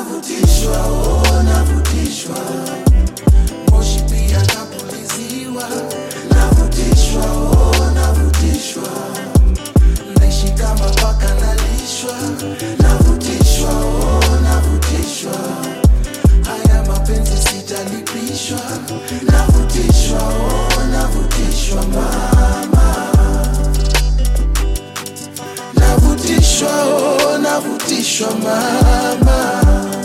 navutishwa oh, navutishwa moshi pia napuliziwa navutishwa oh, navutishwa naishi kama paka nalishwa navutishwa oh, navutishwa haya mapenzi sijalipishwa navutishwa oh, navutishwa mama navutishwa oh, navutishwa mama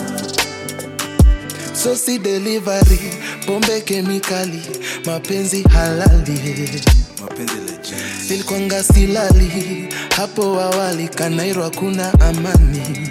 sosi delivery pombe kemikali mapenzi halali mapenzi legend nilikwanga silali hapo awali kanairo hakuna amani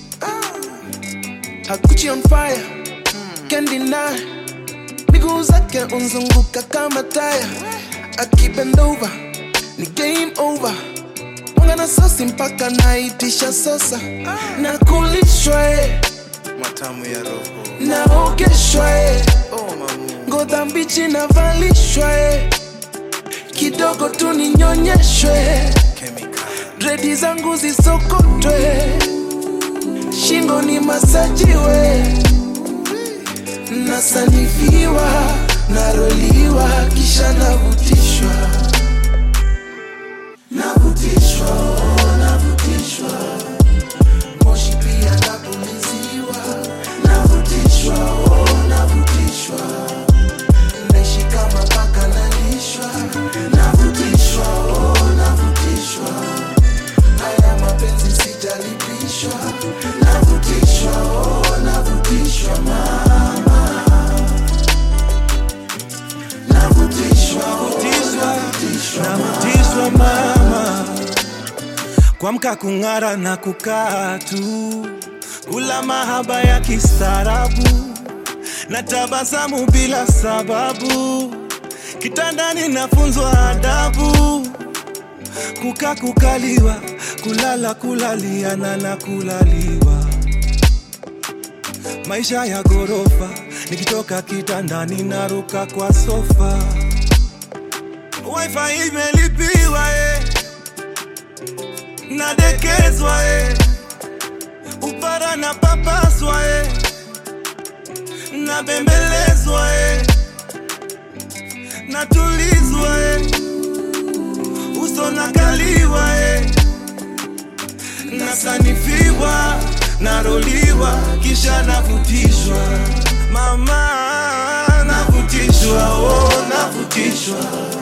hakuchi on fire can't deny miguu zake unzunguka kama taya akibend over ni game over mwanga na sosi mpaka naitisha sosa na kulishwa eh, matamu ya roho naogeshwa eh, oh mamu ngoza mbichi navalishwa eh, kidogo tu ninyonyeshwe chemical dredi zangu zisokotwe shingo ni masajiwe nasanifiwa naroliwa kisha navutishwa navutishwa oh, navutishwa moshi pia napuliziwa navutishwa oh, navutishwa naishi kama paka nalishwa navutishwa oh, navutishwa haya mapenzi sijalipishwa navutishwa oh, navutishwa mama navutishwa oh, navutishwa navutishwa mama kwamka kung'ara na kukaa tu kula mahaba ya kistaarabu na tabasamu bila sababu kitandani nafunzwa adabu kuka kukaliwa kulala kulaliana na kulaliwa maisha ya ghorofa nikitoka kitandani naruka kwa sofa wifi imelipiwa eh. nadekezwa eh. upara na papaswa eh. nabembelezwa eh. natulizwa eh. uso nakaliwa eh. nasanifiwa naroliwa kisha navutishwa mama navutishwa oh, navutishwa